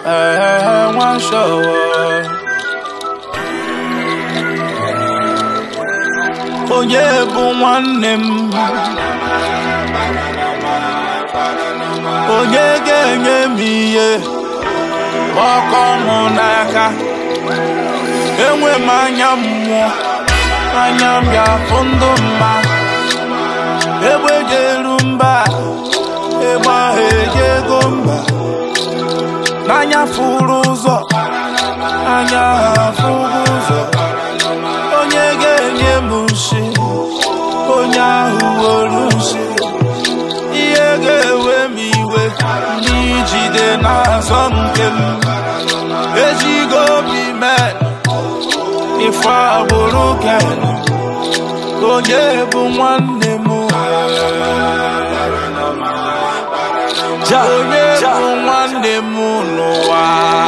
ee nwa shọwọ onye bụ nwanne m onye ga-enye m ihe ọkọ mụ n'aka enwe m anya mmụọ anya m ya fụ ndụ mma egbe ga-eru mba egbe ahụ ejego mba n'anya fụrụ ụzọ anya ha fụrụ ụzọ onye ga-enye m nshi onye ahụ were nshi ihe ga-ewe m iwe n'ijide n'azọ nke m ejigo obi mee ife agbụrụ ken onye bụ nwanne m Ja, onye ja. bụ nwanne m n'ụwa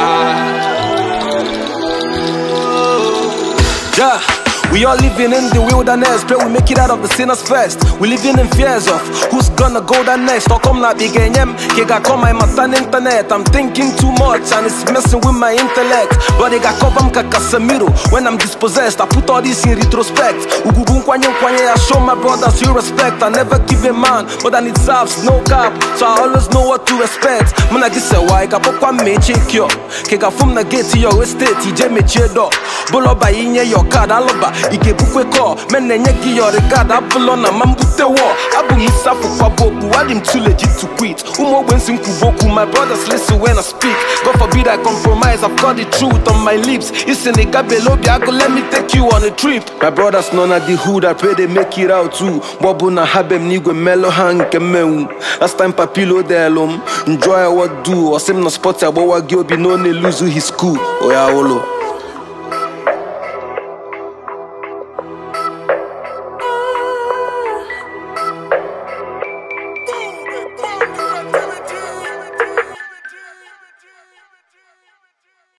Yeah. We all living in the wilderness, pray we make it out of the sinners first. We living in fears of who's gonna go there next. Or come na big enyem, kega call my matan internet. I'm thinking too much and it's messing with my intellect. But they got cover mka Casemiro. When I'm dispossessed, I put all this in retrospect. Ugubu nkwanye nkwanye, I show my brothers you respect. I never give a man more than it serves, no cap. So I always know what to expect. Muna gise wa, ika pokwa meche kyo. Kega fum na gate your estate, ije meche do. Boloba inye your card, aloba ike bukwe kọ men na-enye gị your regard abụlọ na ma mbute wọ abụ m isi afụkwa bụ okpu adị m too legit to quit ụmụ ogbe nsị nkwubu okwu my brothers listen when I speak God forbid I compromise I've got the truth on my lips isi na ịgabela obi agụ let me take you on a trip my brothers nọ na the hood I pray they make it out too mgbe ọ bụ na ha be m n'igwe mmelụ ha nke mmenwu last time papilo delụ m enjoy what do ọsị m na spọt agbawa gị obi na ọ na-eluzu his school oya ụlọ